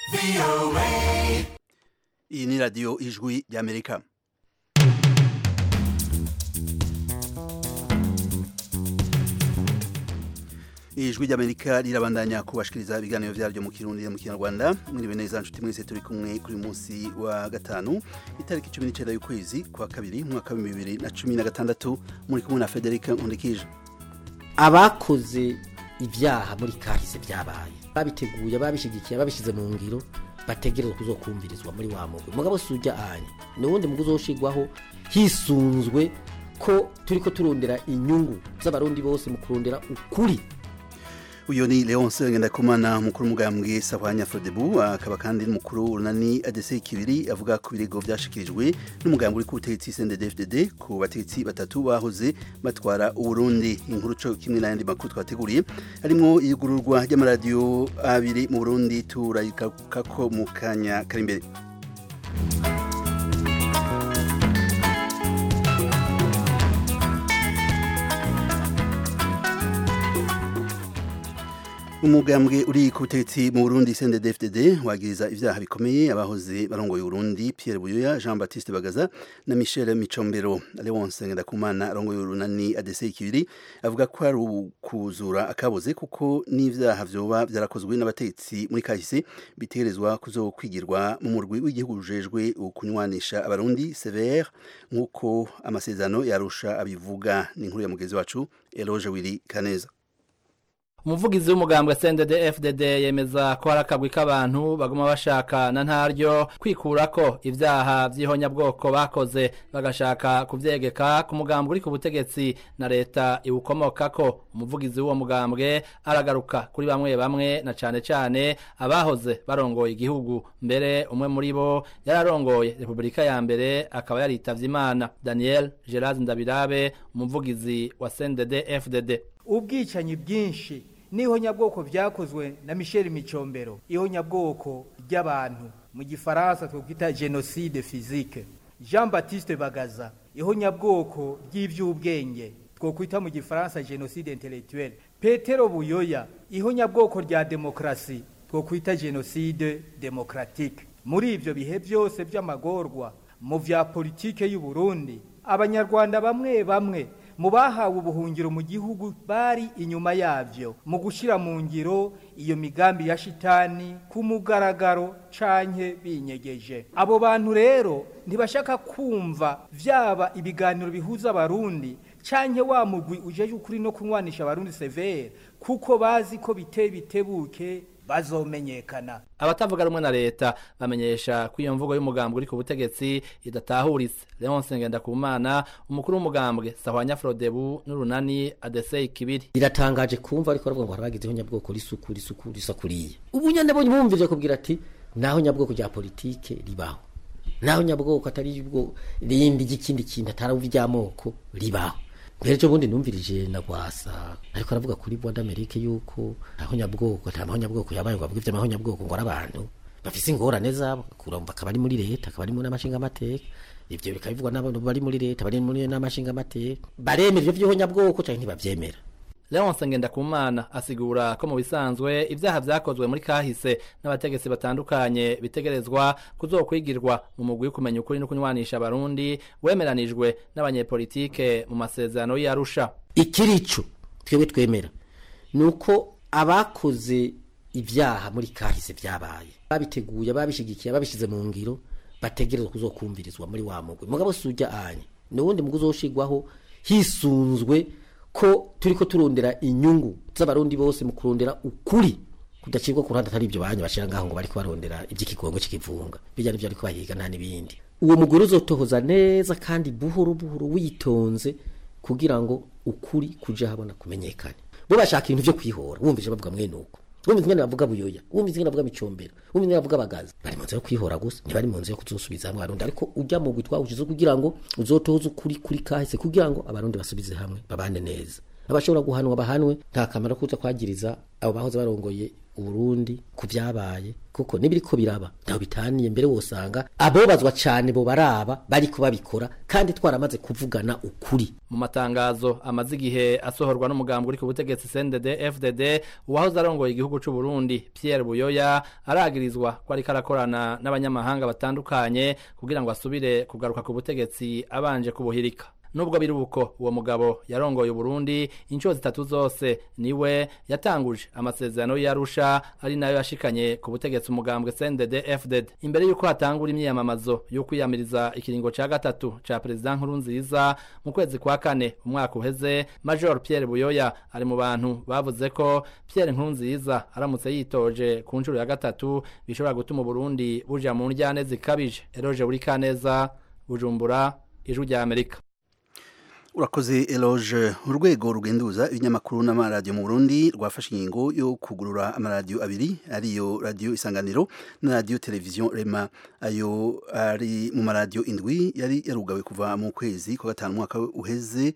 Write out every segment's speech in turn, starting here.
iyi ni radiyo ijwi ry'amerika ijwi ry'amerika rirabandanya kubashikiriza ibiganiro byaryo mu kirundi no mu kinyarwanda mwiriwe neza nshuti mwese turi kumwe kuri munsi wa gatanu itariki cumi n'icenda y'ukwezi kwa kabiri umwaka wa bibiri na cumi na gatandatu muri kumwe na federica nkundikije abakoze ibyaha muri kahise byabaye babiteguye babishigikiye babishize mu ngiro bategerezwa kuzokumvirizwa muri wa mugwi mugabo si ujya anya ni uwundi mugwi uzoshigwaho hisunzwe ko turiko turondera inyungu z'abarundi bose mu kurondera ukuri uyu ni leonce ngendakumana mukuru w'umugambwe sahwanya frodebu akaba kandi n'umukuru urunani adc kibiri avuga ku birego byashikirijwe n'umugambwe uri ku butegetsi cndd ku bategetsi batatu bahoze batwara uburundi inkuru co kimwe n'ayandi makuru twateguriye harimwo iyugururwa ry'amaradiyo abiri mu burundi turayikako mu kanya kari imbere umugambwe uri ku butegetsi mu burundi cndd wagiriza ivyaha bikomeye abahoze barongoye uburundi pierre buyoya jean baptiste bagaza na michel micombero leonce ngendakumana arongoye urunani adc ikibiri avuga ko ari ukuzura akaboze kuko n'ivyaha vyoba vyarakozwe n'abategetsi muri kahise bitegerezwa kuzokwigirwa mu murwi w'igihugu rujejwe ukunywanisha abarundi cvr nk'uko amasezerano yarusha abivuga ni inkuru ya mugenzi wacu eloge wiri kaneza umuvugizi w'umugambwe CNDD FDD yemeza ko hari akagwi k'abantu baguma bashaka na ntaryo kwikurako ivyaha vy'ihonyabwoko bakoze bagashaka kuvyegeka ku mugambwe uri ku butegetsi na leta iwukomokako umuvugizi w'uwo mugambwe aragaruka kuri bamwe bamwe na cane cane abahoze barongoye igihugu mbere umwe muri bo yararongoye repubulika ya mbere akaba yaritavye imana Daniel Gerard Ndabirabe umuvugizi wa CNDD FDD ubwicanyi bwinshi n'ihonyabwoko byakozwe na Michel Micombero ihonyabwoko ry'abantu mu gifaransa twakwita genocide physique Jean Baptiste Bagaza ihonyabwoko ry'ivy'ubwenge twokwita mu gifaransa genocide intellectuel Petero Buyoya ihonyabwoko rya demokrasi twokwita genocide démocratique muri ivyo bihe byose by'amagorwa mu vya politike y'u Burundi abanyarwanda bamwe bamwe mu bahawe ubuhungiro mu gihugu bari inyuma yavyo mu gushira mu ngiro iyo migambi ya shitani ku mugaragaro canke binyegeje abo bantu rero ntibashaka kumva vyaba ibiganiro bihuza abarundi canke wa mugwi ujeje ukuri no kunywanisha abarundi severe kuko bazi ko bite bitebuke bazomenyekana abatavuga rumwe na leta bamenyesha ko iyo mvugo y'umugambwe uri ku butegetsi idatahuritse Leonce Ngendakumana umukuru w'umugambwe Sahwanya Frodebu n'urunani ADC kibiri biratangaje kumva ariko baravuga ngo harabagizeho nyabwoko risuku risuku risakuriye ubu nyane bonye bumvije kubwira ati naho nyabwoko rya politike ribaho naho nyabwoko atari ubwo rindi ry'ikindi kintu atari ivy'amoko ribaho mbere cyo bundi numvirije na gwasa ariko aravuga kuri Bwanda Amerika yuko aho nyabwoko nta maho nyabwoko yabaye ngo abwivye amaho nyabwoko ngo arabantu bafise ingorane zabo kurumva akaba ari muri leta akaba ari muri n'amashinga amateka ivyo bikabivugwa n'abantu bari muri leta bari muri n'amashinga amateka baremera ivyo vy'ihonyabwoko canke ntibavyemera Leonce Ngendakumana asigura ko mu bisanzwe ivyaha vyakozwe muri kahise n'abategetsi batandukanye bitegerezwa kuzokwigirwa mu mugwi wo kumenya ukuri no kunywanisha abarundi wemeranijwe n'abanyepolitike mu masezerano y'Arusha. ikirico twebwe twemera nuko abakoze ibyaha muri kahise byabaye babiteguye babishigikiye babishize mu ngiro bategerezwa kuzokumvirizwa muri wa mugwi mugabo si ujya anya ni uwundi mugwi uzoshigwaho hisunzwe ko turiko turondera inyungu z'abarundi bose mu kurondera ukuri kudacibwa ku ruhande atari ibyo banya bashira ngaho ngo bariko barondera ivy'ikigongo c'ikivunga bijya nivyo ariko bahiga nta n'ibindi uwo mugore uzotohoza neza kandi buhoro buhoro witonze kugira ngo ukuri kuja habona kumenyekane bo bashaka ibintu vyo kwihora wumvije bavuga mwene uko wumvise ingene bavuga buyoya wumvise ingene bavuga micombero wumvise ingene bavuga bagaza bari mu nzira yo kwihora gusa ntibari mu nzira yo kuzosubiza hamwe abarundi ariko ujya mu gwitwa ushize kugira ngo uzotoze ukuri kuri kahise kugira ngo abarundi basubize hamwe babane neza abashobora guhanwa bahanwe nta kamaro kuza kwagiriza abo bahoze barongoye uburundi ku vyabaye kuko nibiriko biraba ntaho bitaniye mbere wosanga abobazwa cane bo baraba bariko babikora kandi twaramaze kuvugana ukuri mu matangazo amaze igihe asohorwa n'umugambi uri ku butegetsi CNDD FDD uwahoze arongoye igihugu c'u Burundi Pierre Buyoya aragirizwa ko ariko arakorana n'abanyamahanga batandukanye kugira ngo asubire kugaruka ku butegetsi abanje kubuhirika nubwo biri uko uwo mugabo yarongoye Burundi inshuro zitatu zose niwe yatanguje amasezerano y'Arusha ari nayo yashikanye ku butegetsi umugambwe CNDD FDD imbere yuko hatangura imyiyamamazo yo kwiyamiriza ikiringo ca gatatu ca president nkuru nziza mu kwezi kwa kane umwaka uheze Major Pierre Buyoya ari mu bantu bavuze ko Pierre nkuru nziza aramutse yitoje ku nshuro ya gatatu bishobora gutuma Burundi buja mu njyane zikabije Eroje buri kaneza Bujumbura ijwi rya Amerika urakoze eloge urwego rugenduza ibinyamakuru n'amaradiyo mu burundi rwafashe ingingo yo kugurura amaradiyo abiri ariyo radiyo isanganiro na radiyo televiziyo rema ayo ari mu maradiyo indwi yari yarugawe kuva mu kwezi kwa gatanu umwaka uheze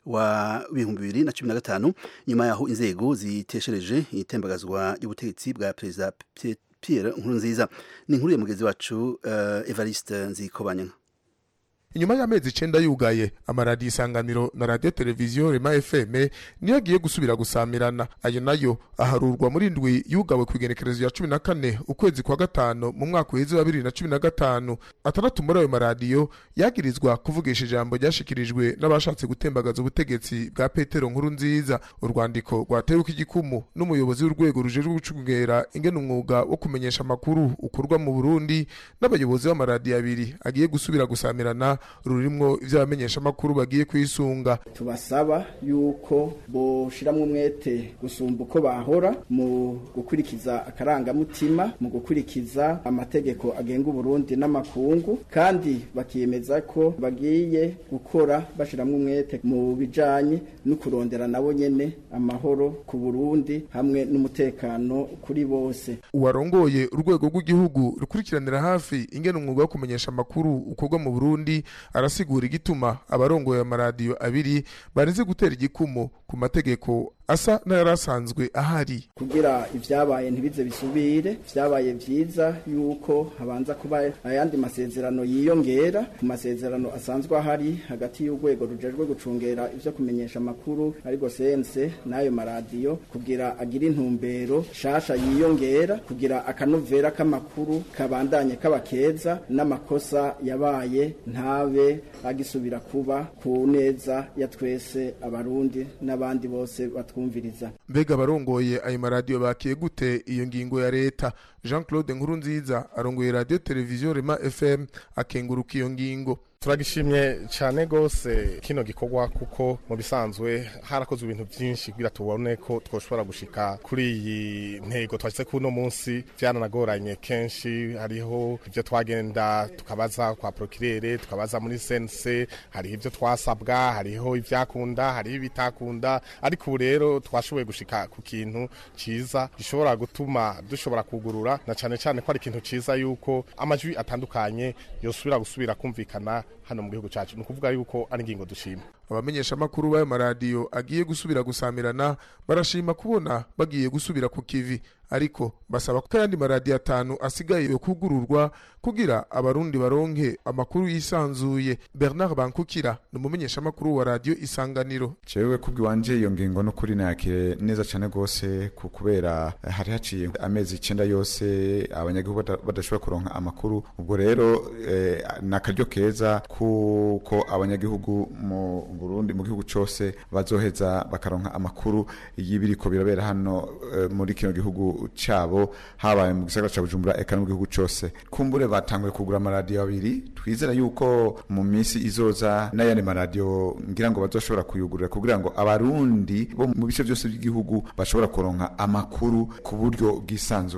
wa ibihumbi bibiri na cumi na gatanu nyuma yaho inzego ziteshereje itembagazwa ry'ubutegetsi bwa perezida Pierre Nkurunziza ni inkuru ya mugenzi wacu uh, Evariste Nzikobanyanga inyuma y'amezi icenda yugaye amaradiyo isanganiro na radiyo televiziyo rema fm niyo agiye gusubira gusamirana ayo nayo aharurwa muri ndwi yugawe ku igenekerezo ya cumi na kane ukwezi kwa gatanu mu mwaka uheze wa bibiri na cumi na gatanu atandatu muri ayo maradiyo yagirizwa kuvugisha ijambo ryashikirijwe n'abashatse gutembagaza ubutegetsi bwa petero nkuru nziza urwandiko rwateruka igikumu n'umuyobozi w'urwego rujejwe gucungera ingene umwuga wo kumenyesha amakuru ukorwa mu burundi n'abayobozi b'amaradiyo abiri agiye gusubira gusamirana rurimwo ivy'abamenyesha amakuru bagiye kwisunga tubasaba yuko boshiramwo umwete gusumba uko bahora mu gukurikiza akarangamutima mu gukurikiza amategeko agenga uburundi n'amakungu kandi bakiyemeza ko bagiye gukora bashiramwo umwete mu bijanye no kurondera nabo nyene amahoro ku burundi hamwe n'umutekano kuri bose uwarongoye urwego rw'igihugu rukurikiranira hafi ingene umwuga wo kumenyesha amakuru ukorwa mu burundi arasigura igituma abarongoye amaradiyo abiri bareze gutera igikumu ku mategeko asa n'ayari asanzwe ahari kugira ivyabaye ntibize bisubire vyabaye vyiza yuko habanza kuba ayandi masezerano yiyongera ku masezerano asanzwe ahari hagati y'urwego rujejwe gucungera ivyo kumenyesha amakuru ariko sense n'ayo maradiyo kugira agire intumbero shasha yiyongera kugira akanovera k'amakuru kabandanye kaba keza n'amakosa yabaye ntabe agisubira kuba ku neza ya twese abarundi n'abandi bose batwumviriza mbega abarongoye ayo maradiyo bakiye gute iyo ngingo ya leta jean claude nkurunziza arongoye radiyo televiziyo rema fm akenguruka iyo ngingo turagishimye cyane gose kino gikorwa kuko mu bisanzwe harakozwe ibintu byinshi kugira tubone ko twoshobora gushika kuri iyi ntego twashyize kuri uno munsi byaranagoranye kenshi hariho ibyo twagenda tukabaza kwa prokirere tukabaza muri sense hariho ibyo twasabwa hariho ibyakunda hariho ibitakunda ariko ubu rero twashoboye gushika ku kintu cyiza gishobora gutuma dushobora kugurura na cyane cyane ko ari ikintu cyiza yuko amajwi atandukanye yosubira gusubira kumvikana hano mu gihugu cyacu ni ukuvuga yuko ari ingingo dushima abamenyesha amakuru b'ayo maradiyo agiye gusubira gusamirana barashima kubona bagiye gusubira ku kivi ariko basaba ko ayandi maradiyo atanu asigaye yo kugururwa kugira abarundi baronke amakuru yisanzuye bernard bankukira ni umumenyesha amakuru wa radiyo isanganiro jewe kubwiwanje iyo ngingo no kuri nakire neza cyane gose kubera hari haciye amezi icenda yose abanyagihugu badashobora kuronka amakuru ubwo rero eh, nakaryo keza kuko abanyagihugu mu Burundi mu gihugu cyose bazoheza bakaronka amakuru y'ibiriko birabera hano e, muri kino gihugu cabo habaye mu gisagara ca Bujumbura eka no mu gihugu cyose kumbure batanguye kugura amaradiyo abiri twizera yuko mu minsi izoza n'ayandi maradiyo ngira ngo bazoshobora kuyugurura kugira ngo abarundi bo mu bice byose by'igihugu bashobora kuronka amakuru ku buryo bwisanzuye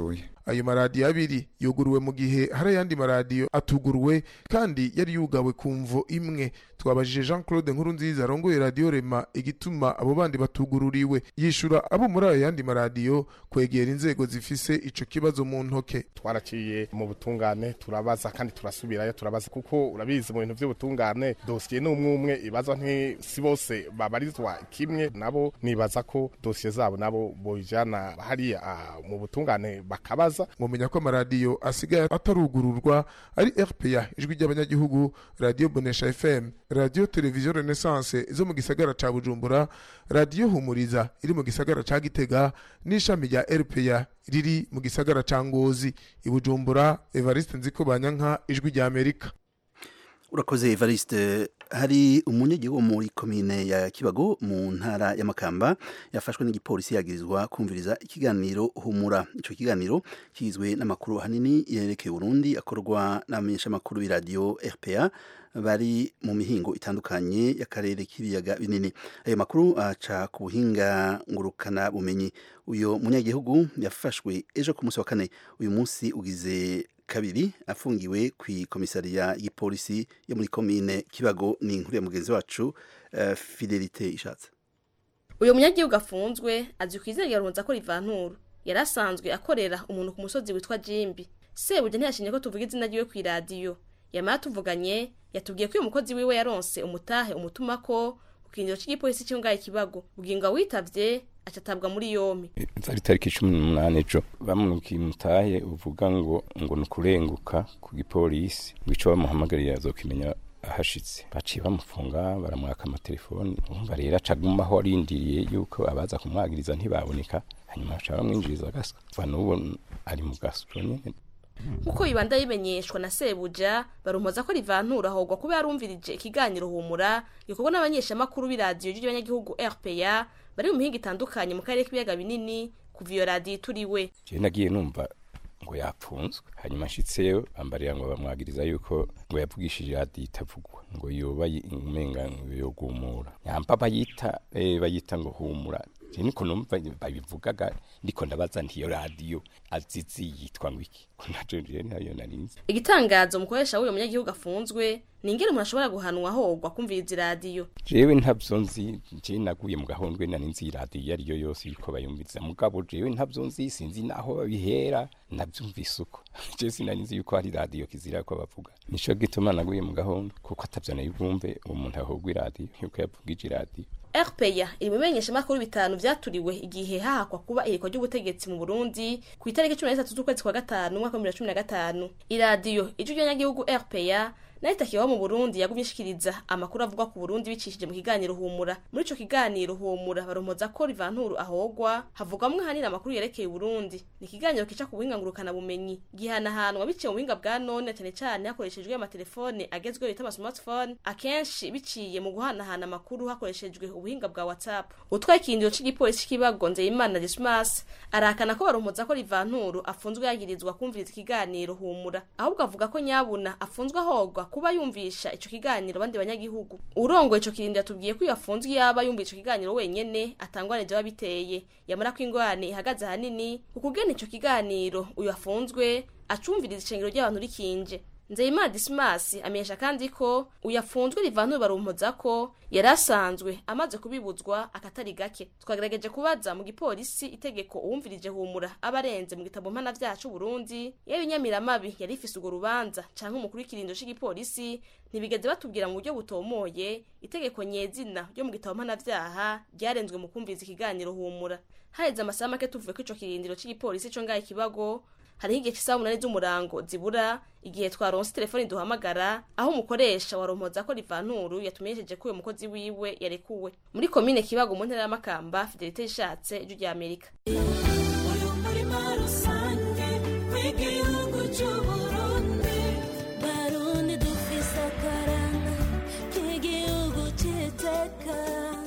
ayo maradiyo abiri yuguruwe mu gihe hari ayandi maradiyo atuguruwe kandi yari yugawe ku mvo imwe twabajije jean claude nkuru nziza arongoye radiyo rema igituma abo bandi batugururiwe yishura abo muri ayo yandi maradiyo kwegera inzego zifise ico kibazo mu ntoke twaraciye mu butungane turabaza kandi turasubirayo turabaza kuko urabizi mu bintu by'ubutungane dosiye ni umwe umwe ibaza si bose babarizwa kimwe nabo nibaza ko dosiye zabo nabo bojana hariya mu butungane bakabaza mumenya ko amaradiyo asigaye atarugururwa ari rpa ijwi ry'abanyagihugu radiyo bonesha fm radiyo televiziyo renaissance zo mu gisagara ca bujumbura radiyo humuriza iri mu gisagara ca gitega n'ishami rya rpa riri mu gisagara ca ngozi i bujumbura evariste nziko banyanka ijwi rya amerika urakoze evariste hari umunyagihugu wo muri komine ya kibago mu ntara y'amakamba yafashwe n'igipolisi yagirizwa kumviriza ikiganiro humura icyo kiganiro kigizwe n'amakuru ahanini yerekeye Burundi akorwa n'abamenyeshamakuru b'iradiyo rpa bari mu mihingo itandukanye y'akarere k'ibiyaga binini ayo makuru aca ku buhinga ngurukana bumenyi uyu munyagihugu yafashwe ejo ku munsi wa kane uyu munsi ugize kabiri afungiwe ku komisariya y'ipolisi yo muri komine kibago ni inkuru ya mugenzi wacu uh, fidelite ishatse uyu munyagihugu afunzwe azi ku izina rya runza ko rivanturu yari asanzwe akorera umuntu ku musozi witwa jimbi sebuja ntiyashimye ko tuvuga izina ryiwe ku iradiyo yamara tuvuganye yatubwiye ko uyu mukozi wiwe yaronse umutahe umutuma ko ku kirindiro cy'igipolisi cyo ngaho ikibago bugingo witavye acatabwa muri yompi zari tariki cumi n'umunani ejo bamurikiye umutahe uvuga ngo ngo ni ukurenguka ku gipolisi ngo ico bamuhamagariye azokimenya ahashitse baciye bamufunga baramwaka amatelefoni umva rero acagumaho arindiriye yuko abaza kumwagiriza ntibaboneka hanyuma baca bamwinjiriza agaswa kuva n'ubu ari mu gaswa nyene nkuko bibanda bimenyeshwa na sebuja barumpoza ko rivantura ahogwa kuba yarumvirije ikiganiro humura gikorwa n'abanyeshamakuru b'iradiyo ry'abanyagihugu rpa bari mu mihinga itandukanye mu karere k'ibiyaga binini kuva iyo radiyo ituriwe jewe nagiye numva ngo yapfunzwe hanyuma nshitseyo bambarira ngo bamwagiriza yuko ngo yavugishije radiyo itavugwa ngo yoba umenga ngo yogumura nyamba bayita eh, bayita ngo humura je niko numva babivugaga ndiko ndabaza ntiyo radiyo azizi yitwa ngo iki ko najo je ntayo narinzi igitangazo umukoresha w'uyo munyagihugu afunzwe ni ingene umuntu ashobora guhanwa ahogwa kumviriza iradiyo jewe ntavyo nzi je naguye mu gahondwe nari nzi iradiyo iyo ariyo yose yuko bayumviriza mugabo jewe ntavyo nzi sinzi naho babihera navyumvise uko je sinari nzi yuko hari radiyo kizira ko bavuga nico gituma naguye mu gahondwe kuko atavyo nayibumve umuntu ahogwa iradiyo yuko yavugije iradiyo rpa iri mu bimenyeshamakuru bitanu vyaturiwe igihe hahakwa kuba ihirikwa ry'ubutegetsi mu burundi ku itariki cumi na zitatu z'ukwezi kwa gatanu umwaka w'ibihumbi bibiri na cumi na gatanu iradiyo ijwi ry'abanyagihugu rpa nayo itakibaho mu burundi yagumye ishikiriza amakuru avugwa ku burundi bicishije mu kiganiro humura muri ico kiganiro humura baromoza ko rivanturu ahogwa havugwamwo ahanini amakuru yerekeye uburundi ni ikiganiro kica ku buhinga ngurukana bumenyi gihanahanwa biciye mu buhinga bwa none cane cane hakoreshejwe amatelefone agezweho bita amasmartphone akenshi biciye mu guhanahana amakuru hakoreshejwe ubuhinga bwa whatsapp utwaye ikindiro c'igipolisi c'ikibago nzeyimana dismas arahakana ko baromoza ko rivanturu afunzwe yagirizwa kumviriza ikiganiro humura ahubwo avuga ko nyabuna afunzwe ahogwa kuba yumvisha ico kiganiro bandi banyagihugu urongoye ico kirindiro yatubwiye ko yafunzwe yaba yumva ico kiganiro wenyene atangwane vyo biteye yamara ko ingorane ihagaze ahanini ukugena ico kiganiro uyu afunzwe acumviriza icengero ry'abantu rikinje nzeyimana disimasi amenyesha kandi ko uyafunzwe rivantura barumpoza ko yari asanzwe amaze kubibuzwa akatari gake twagerageje kubaza mu gipolisi itegeko uwumvirije humura aba arenze mu gitabo mpana vyacu Burundi yewe inyamiramabi yari ifise urwo rubanza canke umukuru w'ikirindo c'igipolisi ntibigeze batubwira mu buryo butomoye itegeko nyezina ryo mu gitabo mpana vyaha ryarenzwe mu kumviriza ikiganiro humura haheze amasaha make tuvuye ko ico kirindiro c'igipolisi co ngaho ikibago hariho igihe cy'isaha umunani z'umurango zibura igihe twaronse telefoni duhamagara aho umukoresha warompoza ko rivanturu yatumenyesheje ko uyu mukozi wiwe yarekuwe muri komine kibago mu ntara y'amakamba fidelite ishatse ijwi rya amerika uyu murima rusange w'igihugu cy'uburundi barundi dufise akaranga k'igihugu cy'iteka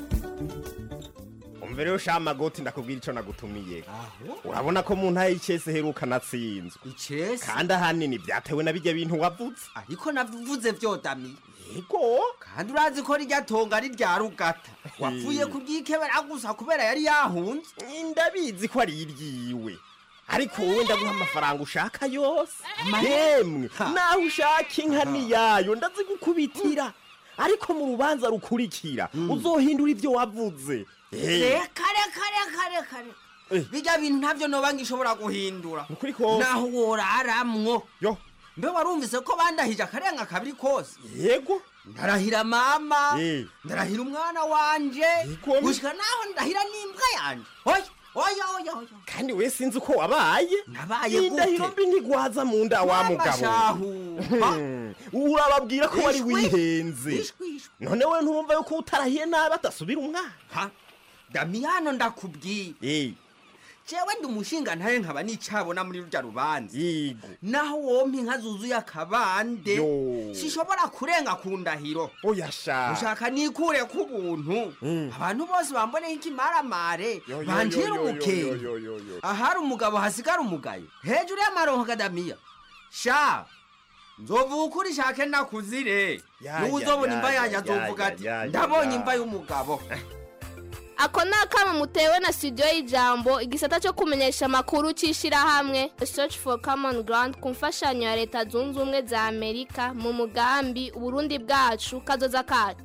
umva rero sha magoti ndakubwira ico nagutumiye urabona ko mu ntara y'icese heruka natsinzwe icese kandi ahanini vyatewe na birya bintu wavuze ariko navuze vyodami yego kandi urazi ko rirya tonga ari rya rugata wapfuye kuryikebera gusa kubera yari yahunze ndabizi ko ari iryiwe ariko wowe ndaguha amafaranga ushaka yose yemwe naho ushaka inka niyayo ndazigukubitira ariko mu rubanza rukurikira uzohindura ibyo wavuze Eh, reka reka reka reka reka bijya bintu ntabyo noba ngishobora guhindura Nukuri kose. naho woraramwo yo mbe warumvise ko bandahije akarenga kabiri kose yego ndarahira mama Eh. ndarahira umwana wanje Yego. gushika naho ndahira n'imbwa yanje oya oya oya oya kandi we sinzi uko wabaye nabaye indahiro mbi ntigwaza mu nda wa mugabo shahu Hmm, urababwira ko wari Ishwi. wihenze Ishwi, ishwi. none we ntumva yuko utarahiye nabi atasubira umwana ha damiyano ndakubwiye Eh, jewe ndi umushinga ntaye nkaba nicabona muri rurya rubanza yego naho wompa inka zuzuye akabande Yo. sishobora kurenga ku ndahiro oya sha ushaka nikure ku buntu abantu bose bamboneho ikimaramare Yo, yo, banjira yo, yo, umukenge yo, yo, yo, yo. ahari umugabo hasigara umugayo hejuru y'amaronko kadamiya sha nzovuga ukuri shake nakuzire Ya, niwe ya, uzobona ya, imva ya, yanjye ya, azovuga ya, ati ya, ya, ndabonye ya." imva y'umugabo ako ni akamo mutewe na studio y'ijambo igisata cyo kumenyesha amakuru cy'ishyirahamwe search for common ground ku mfashanyo ya leta zunze ubumwe za amerika mu mugambi uburundi bwacu kazoza kacu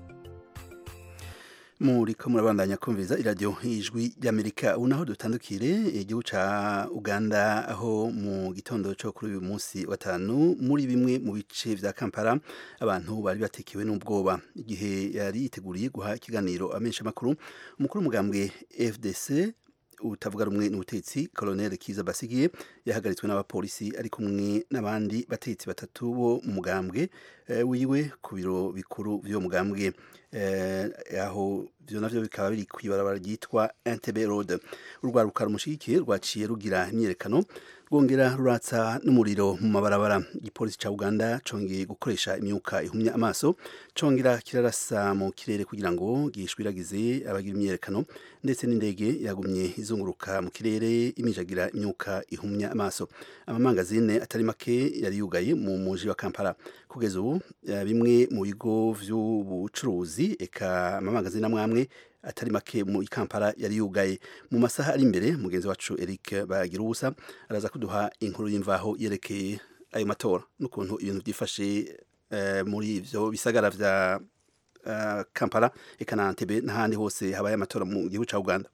muriko murabandanya kumviriza iradiyo ijwi ry'amerika ubu naho dutandukire igihugu ca uganda aho mu gitondo cyo kuri uyu munsi wa tanu muri bimwe mu bice vya kampala abantu bari batekewe n'ubwoba igihe yari yiteguriye guha ikiganiro amenshi amakuru umukuru w'umugambwe fdc utavuga rumwe n'ubutetsi colonel kiza basigiye yahagaritswe n'abapolisi ari kumwe n'abandi batetsi batatu bo mu mugambwe eh, wiwe ku biro bikuru vy'uwo mugambwe eh, aho vyo navyo bikaba biri kw'ibarabara ryitwa Entebbe Road urwaruka rumushigikiye rwaciye rugira imyerekano rwongera ruratsa n'umuriro mu mabarabara igipolisi ca Uganda congeye gukoresha imyuka ihumya amaso congera kirarasa mu kirere kugira ngo gishwiragize abagira imyerekano ndetse n'indege yagumye izunguruka mu kirere imijagira imyuka ihumya amaso amamangazine atari make yari yugaye mu muji wa Kampala kugeza ubu eh, bimwe mu bigo vy'ubucuruzi eka amamangazine amwamwe atari make mu Kampala yari yugaye mu masaha ari imbere mugenzi wacu Eric bagira ubusa araza kuduha inkuru y'imvaho yerekeye ayo matora n'ukuntu ibintu byifashe eh, muri ivyo bisagara vya uh, Kampala eka na Entebbe n'ahandi hose habaye amatora mu gihugu ca Uganda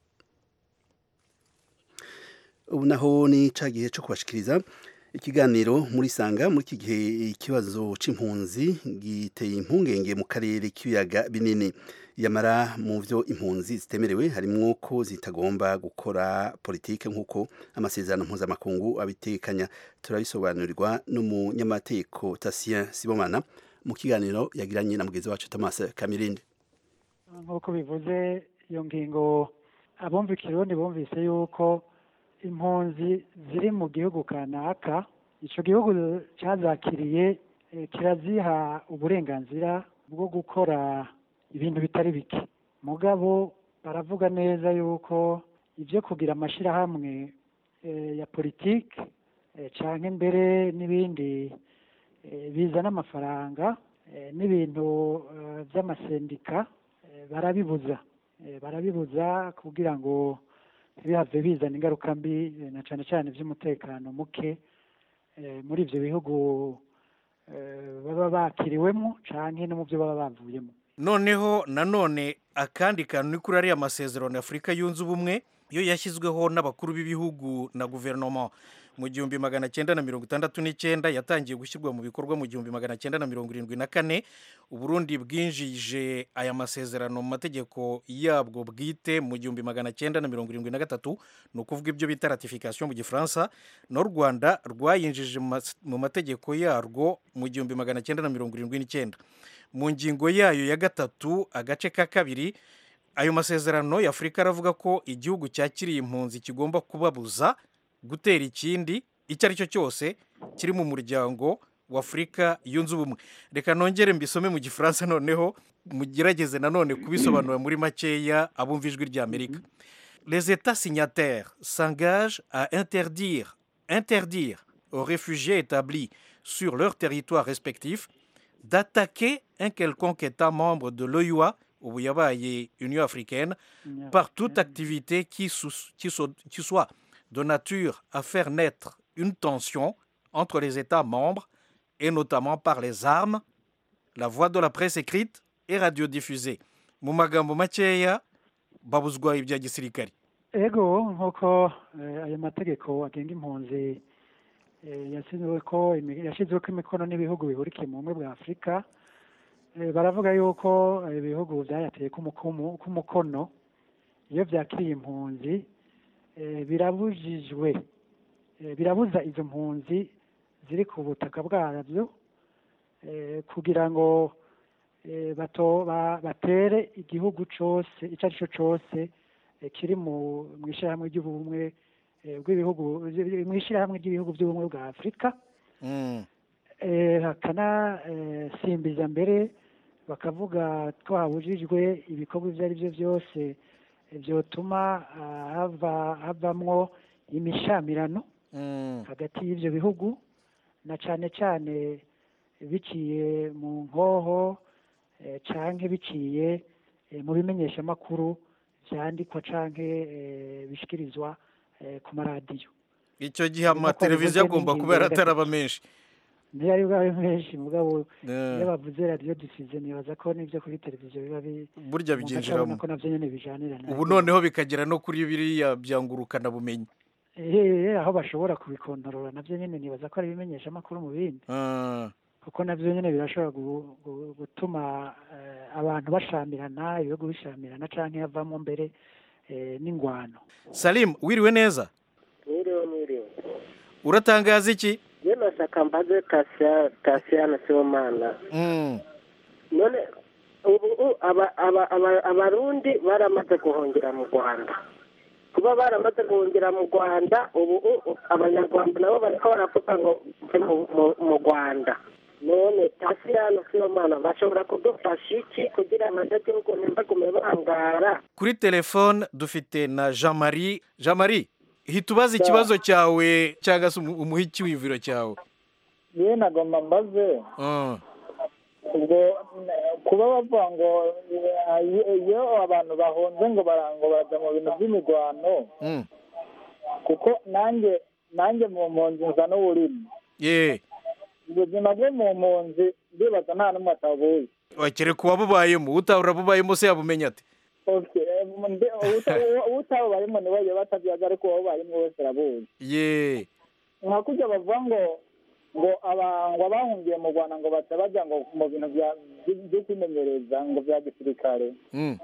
ubu naho ni ca gihe co kubashikiriza ikiganiro muri sanga muri iki gihe ikibazo c'impunzi giteye impungenge mu karere k'ibiyaga binini yamara mu vyo impunzi zitemerewe harimwo ko zitagomba gukora politike nk'uko amasezerano mpuzamakungu abitekanya turabisobanurirwa n'umunyamategeko Tatien Sibomana mu kiganiro yagiranye na mugenzi wacu Thomas Kamirindi nk'uko bivuze iyo ngingo abumva ikirundi bumvise yuko impunzi ziri mu gihugu kanaka icyo gihugu cyazakiriye eh, kiraziha uburenganzira bwo gukora ibintu bitari bike mugabo baravuga neza yuko ibyo kugira amashyirahamwe eh, ya politiki eh, canke mbere n'ibindi eh, bizana amafaranga eh, n'ibintu eh, by'amasendika eh, barabibuza Eh, barabibuza kugira ngo ntibihave bizana ingaruka mbi eh, na cyane cyane by'umutekano muke eh, muri ibyo bihugu eh, baba bakiriwemo canke no mu byo baba bavuyemo noneho nanone akandi kantu ni kuri ariya masezerano y'afurika yunze ubumwe yo yashyizweho n'abakuru b'ibihugu na guverinoma mu gihumbi magana cyenda na mirongo itandatu n'icyenda yatangiye gushyirwa mu bikorwa mu gihumbi magana cyenda na mirongo irindwi na kane uburundi bwinjije aya masezerano mu mategeko yabwo bwite mu gihumbi magana cyenda na mirongo irindwi na gatatu ni ukuvuga ibyo bita ratification mu gifaransa n'u rwanda rwayinjije mu mas- mu mategeko yarwo mu gihumbi magana cyenda na mirongo irindwi n'icyenda mu ngingo yayo ya gatatu agace ka kabiri ayo masezerano y'afurika aravuga ko igihugu cyakiriye impunzi kigomba kubabuza gutera ikindi icyo ari cyo cyose kiri mu muryango w'afurika yunze ubumwe reka nongere mbisome mu gifaransa noneho mugerageze nanone kubisobanura muri makeya abumva ijwi ry'amerika les états signataires s'engagent à interdire interdire aux réfugiés établis sur leur territoire respectif d'attaquer un quelconque État membre de l'OUA ubu yabaye Union africaine par toute activité qui, sous- qui so- qui soit de nature à faire naître une tension entre les États membres, et notamment par les armes, la voix de la presse écrite et radiodiffusée. mu magambo makeya babuzwa ibya gisirikare ego nk'uko eh, ayo mategeko agenga impunzi eh, yashyizweko imi- yashyizweko imikono n'ibihugu bihurikiye mu bumwe bwa afurika eh, baravuga yuko eh, ibihugu byayateye k'umukumu- k'umukono iyo byakiriye impunzi eh, birabujijwe eh, birabuza izo mpunzi ziri ku butaka bwabyo eh, kugira ngo eh, bato ba- batere igihugu cyose icyo ari cyo cyose eh, kiri mu mu ishyirahamwe ry'ubumwe eh, bw'ibihugu mu ishyirahamwe ry'ibihugu by'ubumwe bwa afurika eh, bakanasimbiza mbere bakavuga ko habujijwe ibikorwa ibyo ari byo byose eh, byotuma ah, hava havamwo imishamirano hagati y'ibyo bihugu na cyane cyane biciye mu nkoho eh, canke biciye eh, mu bimenyeshamakuru vyandikwa canke eh, bishikirizwa eh, ku maradiyo icyo gihe amateleviziyo agomba kuba yarataraba menshi niyo ari bwawe menshi mugabo Eh. iyo bavuze radiyo dusize nibaza ko n'ibyo kuri televiziyo biba bi Burya umuntu biginjiramo. acabona ko navyo nyene bijanirana ubu noneho bikagera no kuri biriya byangurukana bumenyi Eh, aho bashobora kubikontorora navyo nyene nibaza ko ari ibimenyeshamakuru mu bindi kuko navyo nyene birashobora gu- gu- gutuma eh, abantu bashamirana ibihugu bishamirana canke havamo mbere eh, n'ingwano salimu wiriwe neza mwiriwe mwiriwe uratangaza iki je nashaka mbaze Tasia- tasiyana sibomana Mm. none ubu u- aba- aba- aba- abarundi baramaze guhungira mu rwanda kuba baramaze guhungira mu rwanda ubu u- u- abanyarwanda nabo bariko baravuga ngo mve mu- mu- mu rwanda none tasiyana sibomana bashobora kudufasha iki kugira abanyagihugu ntibagume bangara kuri telefone dufite na jean marie jean marie hita ubaza ikibazo cyawe cyangwa se umu- umuhe icyiyumviro cyawe yewe nagomba mbaze Mm. ubwo eh, kuba bavuga ngo eh, iyo- iyo abantu bahunze ngo bara- ngo baraja mu bintu by'imirwano Mm. kuko nanjye nanjye mu mpunzi nza n'uburimi ye ubuzima bwo mu mpunzi ndibaza nta n'umwe atabuzi wakere kuba bubayemo utahura bubayemo se yabumenya ate Okay, eh, mbe- uta- uwo- utabubayemo niwe yoba atabyaza ariko uwabubayemo wese arabuzi ye nka kurya bavuga ngo ngo aba- ngo abahungiye mu rwanda ngo baca bajya ngo mu bintu bya- byo- byo kwimenyereza ngo bya gisirikare Mm.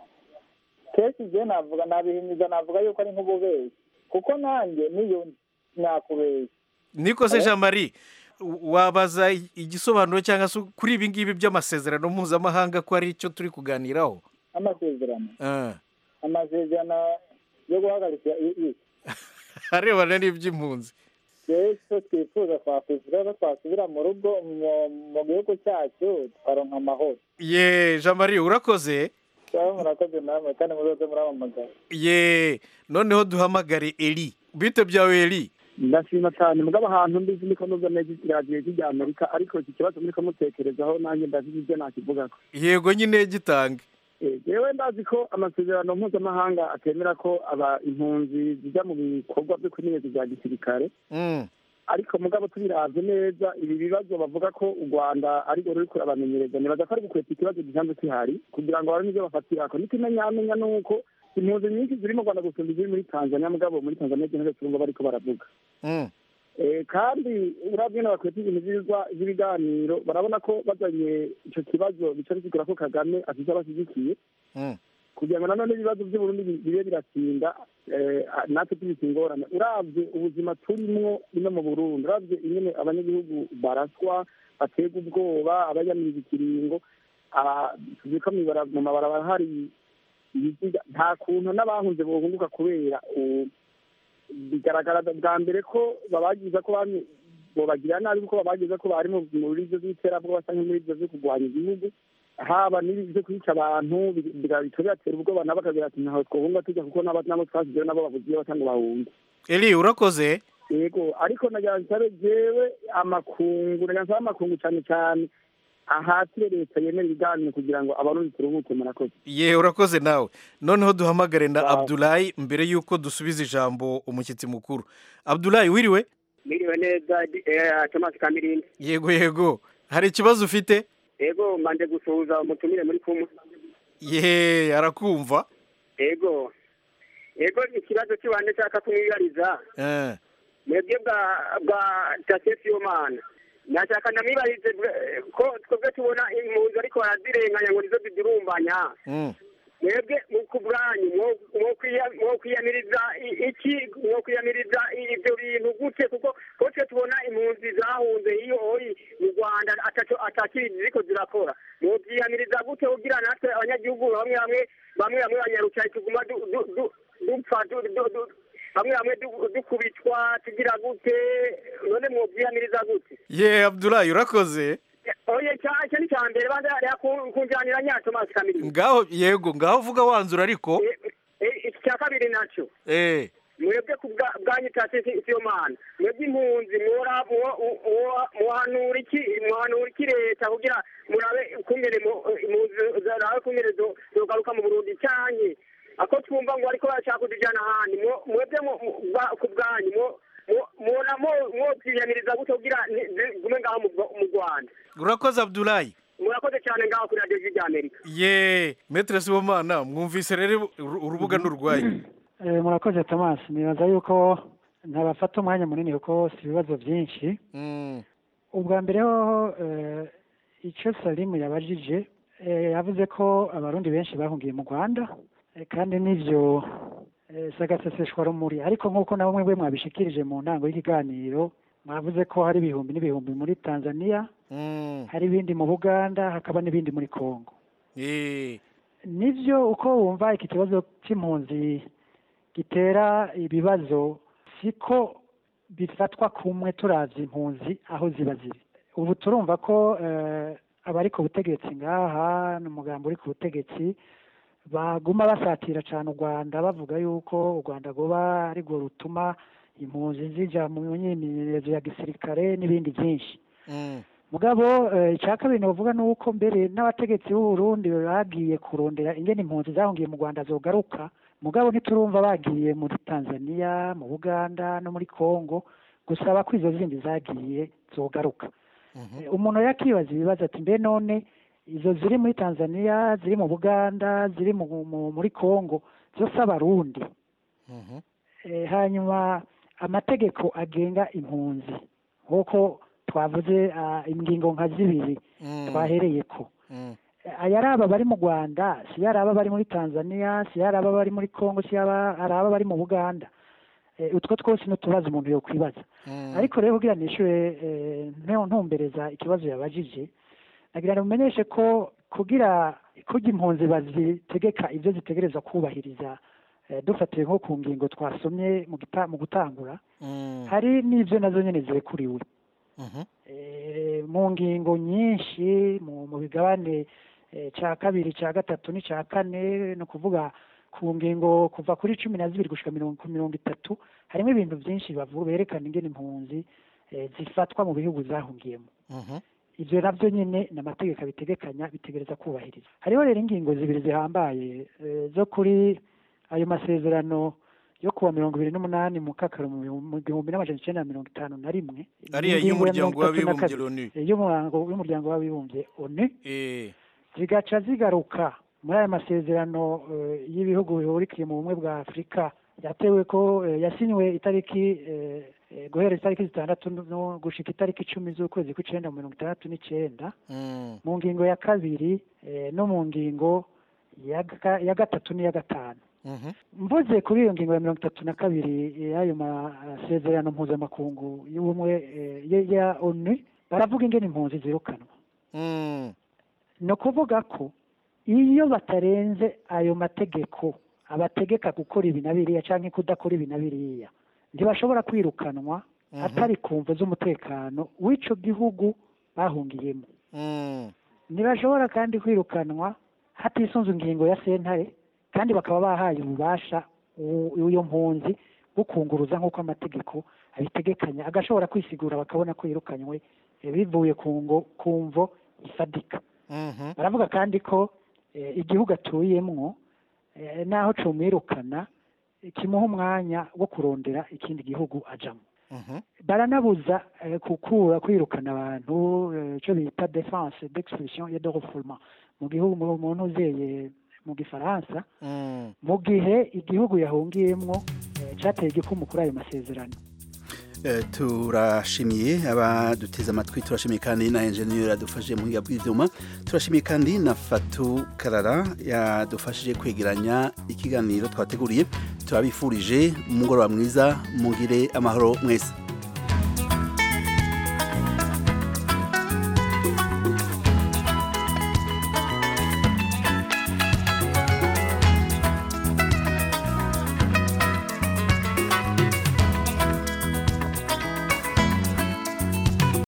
kenshi je navuga nabihimiza navuga yuko ari nk'ububeshyi kuko nanjye niyo nakubeshya niko se Eh? jean marie w- wabaza i- igisobanuro cyangwa se kuri ibi ngibi by'amasezerano mpuzamahanga ko ari cyo turi kuganiraho amasezerano Ah. amasezerano yo guhagarika i- i- arebana n'iby'impunzi rero icyo twifuza twakwishyura ko twasubira mu rugo mu- mu gihugu cyacu tukaronka amahoro ye jean marie urakoze cyangwa murakoze namwe kandi muzoze muramamagara ye noneho duhamagare eri bite byawe eri ndashima cyane mugabo ahantu mbizi niko nubwo neza radiyo rya amerika ariko iki kibazo muriko mutekerezaho nanjye ndabizi ibyo nakivugako yego nyine gitange Eh, jewe ndazi ko amasezerano mpuzamahanga atemera ko aba impunzi zijya mu bikorwa byo kwimenyereza bya gisirikare Mm. ariko mugabo tubiravye neza ibi bibazo bavuga ko u rwanda arirwo ruri kurabamenyereza nibaza ko ari gukweta ikibazo gisanzwe kihari kugira ngo barone ivyo bafatirako n'ikimenyamenya nuko impunzi nyinshi ziri mu rwanda gusumba iziri muri tanzania mugabo muri tanzania zino turumva bariko baravuga Mm. Eh, kandi urabye n'abakweta ibintu by'ibigwa- by'ibiganiro barabona ko bazanye ico kibazo bica bisigura ko kagame afise abashyigikiye Mm. kugira ngo nanone ibibazo by'uburundi bi- bibe biratinda eh, natwe tubise ingorane uravye ubuzima turimwo ino mu burundi uravye ingene abanyagihugu baraswa baterwa ubwoba abayamiriza ikiringo ah, tuzi ko mwibara- mu mabarabara hari ibiziga nta kuntu n'abahunze bohunguka kubera u- bigaragara bwa mbere ko babagiza ko bamwe bobagira nabi kuko babagiza ko bari mu muri ibyo by'iterabwoba cyangwa muri ibyo byo kurwanya igihugu haba n'ibi byo kwica abantu bigatuma bibatera ubwoba nabo bakagira ati ntaho twohunga tujya kuko nabo nabo twasizeyo nabo bavuze iyo batanga bahunga eri urakoze yego ariko nagira nsabe jewe amakungu nagira nsabe amakungu cyane cyane ahatire leta yemera ibiganiro kugira ngo abarundi turuhuke murakoze ye urakoze nawe noneho duhamagare na abdulayi mbere y'uko dusubiza ijambo umushyitsi mukuru abdulayi wiriwe Miriwe neza eh, Thomas Kamirindi. yego yego hari ikibazo ufite Ego manje gusuhuza umutumire muri kumwe. ye arakumva Ego. Ego ikibazo kiwande nshaka kumwibariza. Eh, Mwebwe bwa bwa Tasesi Omana. Nashaka namwibarize bwe- ko twebwe tubona impunzi ariko barazirenganya ngo nizo zidurumbanya. mm. mwebwe mu kubwanyu mwo- mwo kwiya- mwo kwiyamiriza i- iki mwo kwiyamiriza i- ibyo bintu gute kuko ko twe tubona impunzi zahunze iyo oyi mu rwanda ataco atakiri ziriko zirakora mwo kwiyamiriza gute kugira natwe abanyagihugu bamwe bamwe bamwe bamwe banyarucaye tuguma du- du- du- dupfa du- du- du- bamwe bamwe du- dukubitwa tugira gute none mwo kwiyamiriza gute ye abdulayi urakoze oye cya- icyo ni cya mbere banza hariya ku- kunjanira nya tomasi kamiri ngaho yego ngaho vuga wanzura ariko iki cya kabiri nacyo eh mwebwe ku bwa- bwanyu tasisi siyo mana mwebwe impunzi mwora mwo- mwo- mwohanura iki mwohanura iki leta kugira murabe ukungene mu- impunzi zarabe ukungene zo- zogaruka mu burundi cyanke ako twumva ngo ariko bashaka kuzijyana ahandi mwo- mwebwe mu- mu- bwa- ku bwanyu mwo- mwo- mwona mwo- mwokwiyamiriza gute kugira ni- zigume ngaho mu Rwa- mu rwanda urakoze abdulayi murakoze cyane ngaho kuri radiyo ry'amerika ye metere sibomana mwumvise rero uru- urubuga n'urwaye Eh, murakoze thomas nibaza yuko ntabafata umwanya munini kuko si ibibazo byinshi Mm, ubwa mbere hoho eh, icyo salimu yabajije eh, yavuze ko abarundi benshi bahungiye mu rwanda eh, kandi n'ibyo eh, si agaseseshwa rumuri ariko nk'uko na bamwe bwe mwabishikirije mu ntango y'ikiganiro mwavuze ko hari ibihumbi n'ibihumbi muri tanzania mm, hari ibindi mu buganda hakaba n'ibindi muri congo eh, nibyo uko wumva iki kibazo cy'impunzi gitera ibibazo siko bifatwa kumwe turavye impunzi aho ziba ziri ubu turumva ko eh, abari ku butegetsi ngaha n'umugambi uri ku butegetsi baguma basatira cyane u rwanda bavuga yuko u rwanda rwoba ari rwo rutuma impunzi zija mu myimenyerezo ya gisirikare n'ibindi byinshi mm, mugabo eh, icya kabiri novuga ni uko mbere n'abategetsi b'u Burundi bagiye kurondera ingene impunzi zahungiye mu Rwanda zogaruka mugabo ntiturumva bagiye muri Tanzania mu Buganda no muri Congo gusaba ko izo zindi zagiye zogaruka Eh, umuntu yakibaza ibibazo ati mbe none izo ziri muri Tanzania ziri mu Buganda ziri mu, mu, muri Congo zose abarundi mhm, Eh, hanyuma amategeko agenga impunzi nk'uko twavuze ah, ingingo nka zibiri mm, twahereye ko mm, aya ari aba bari mu rwanda si yari aba bari muri tanzania si yari aba bari muri congo si yaba ari aba bari mu buganda Eh, utwo twose ni utubazo umuntu yokwibaza mm. ariko rero kugira nishyure ntu- ntumbereza ikibazo yabajije nagira ngo mumenyeshe ko kugira kugira impunzi bazitegeka ibyo zitegereza kubahiriza eh, dufatiye nko ku ngingo twasomye mu gita- mu gutangura Mm, hari n'ibyo nazo nyine zirekuriwe mhm, Eh, mu ngingo nyinshi mu mu bigabane eh, cya kabiri cya gatatu n'icya kane ni ukuvuga ku ngingo kuva kuri cumi na zibiri gushika mirongo ku mirongo itatu harimo ibintu byinshi bavuga berekana ingene impunzi eh, zifatwa mu bihugu zahungiyemo mhm, ibyo nabyo nyine ni amategeko abitegekanya bitegereza kubahiriza hariho rero ingingo zibiri zihambaye eh, zo kuri ayo masezerano yo kuwa mirongo ibiri n'umunani mu kakaro mu bihumbi- mu gihumbi n'amajana icyenda na mirongo itanu na rimwe ariya Ingingo ya y'umuryango mirongo itatu na w'abibumbye kabiri. loni Eh, y'umuryango w'umuryango w'abibumbye onu eh, zigaca zigaruka muri aya masezerano eh, y'ibihugu bihurikiye mu bumwe bwa afurika yatewe ko eh, yasinywe itariki eh, eh, guhera itariki zitandatu no gushika itariki icumi z'ukwezi kw'icenda mu mirongo itandatu n'icenda mm, mu ngingo ya kabiri eh, no mu ngingo ya ga- ya gatatu n'iya gatanu mhm, mvuze kuri iyo ngingo ya mirongo itatu na kabiri y'ayo masezerano mpuzamakungu y'ubumwe eh, ya- ya onu baravuga ingene impunzi zirukanwa mm, ni ukuvuga ko iyo batarenze ayo mategeko abategeka gukora ibi na biriya cyangwa kudakora ibi na biriya ntibashobora kwirukanwa Mhm. atari ku mvu z'umutekano w'ico gihugu bahungiyemo mm, ntibashobora kandi kwirukanwa hatisunze ingingo ya sentare kandi bakaba bahaye ububasha u- uyo mpunzi bwo kunguruza nk'uko amategeko abitegekanya agashobora kwisigura bakabona ko yirukanywe eh, bivuye ku ngo ku mvo ifadika baravuga kandi ko eh, igihugu atuyemwo eh, naho comwirukana eh, kimuha umwanya wo kurondera ikindi gihugu ajamo baranabuza eh, kukura kwirukana abantu eh, ico bita defense d'expulsion et de refoulement mu gihugu mu mu ntuzeye mu gifaransa mu gihe igihugu yahungiyemwo eh, cateye igikumu kuri ayo masezerano Eh, turashimiye abaduteze amatwi turashimiye kandi na enjeniyeri yadufashije mu buhinga bw'ibyuma turashimiye kandi na fatu karara yadufashije kwegeranya ikiganiro twateguriye turabifurije umugoroba mwiza mugire amahoro mwese